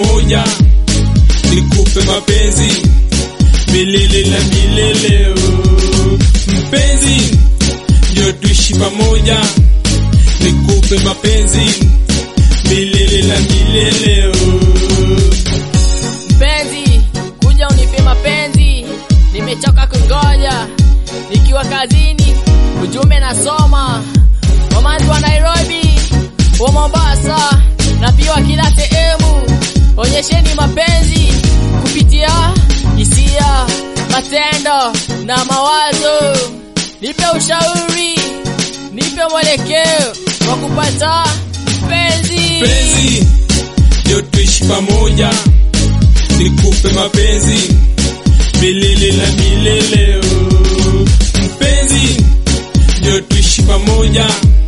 pamoja, nikupe mapenzi milele na milele. oh. Mpenzi, ndio tuishi pamoja, nikupe mapenzi milele na milele. oh. Mpenzi, kuja unipe mapenzi, nimechoka kungoja. Nikiwa kazini, ujumbe nasoma. Wamanzi wa Nairobi, wa Mombasa na pia wa kila sehemu, onyesheni mapenzi kupitia hisia, matendo na mawazo. Nipe ushauri, nipe mwelekeo wa kupata mpenzi. Mpenzi, ndio tuishi pamoja, nikupe mapenzi milele na milele. oh. Mpenzi, ndio tuishi pamoja,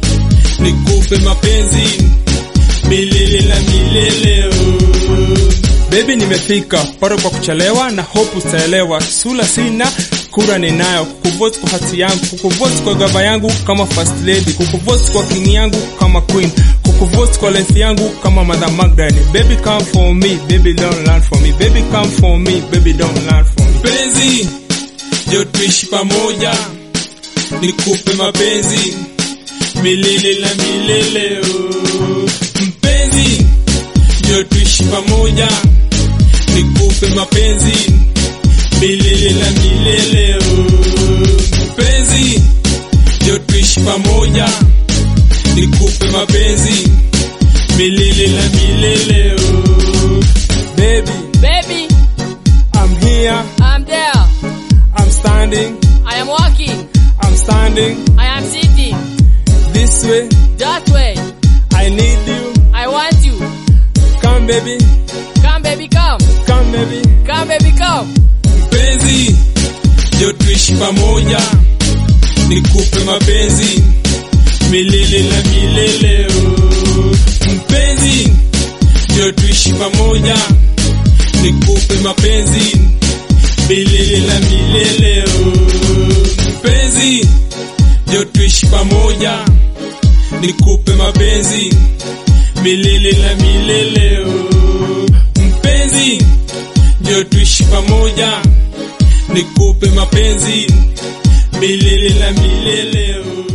nikupe mapenzi milele na milele. oh. Baby, nimefika paro kwa kuchelewa na hope utaelewa. Sula sina kura ninayo, kukuvote kwa hati yangu, kukuvote kwa gava yangu kama first lady, kukuvote kwa king yangu kama queen, kukuvote kwa life yangu kama mother Magdalene. Baby come for me, baby don't learn for me, baby come for me, baby don't learn for me. Mpenzi, ndio tuishi pamoja, nikupe mapenzi milele na milele. oh. Mpenzi, ndio tuishi pamoja, nikupe mapenzi milele na milele. oh. Mpenzi, ndio tuishi pamoja, nikupe mapenzi milele na milele. oh. Baby, Baby, I'm here, I'm there. I'm standing, I am walking. I'm standing I am sitting. this way. That way. I need you, I want you. come baby, Come baby, come. come baby. Come baby, come. Mpenzi, ndio tuishi pamoja, nikupe mapenzi milele na milele. oh. Mpenzi, ndio tuishi pamoja, nikupe mapenzi milele na milele. oh. Mpenzi, ndio tuishi pamoja, nikupe mapenzi milele na milele. oh. Mpenzi, ndio tuishi pamoja, nikupe mapenzi milele na milele. oh.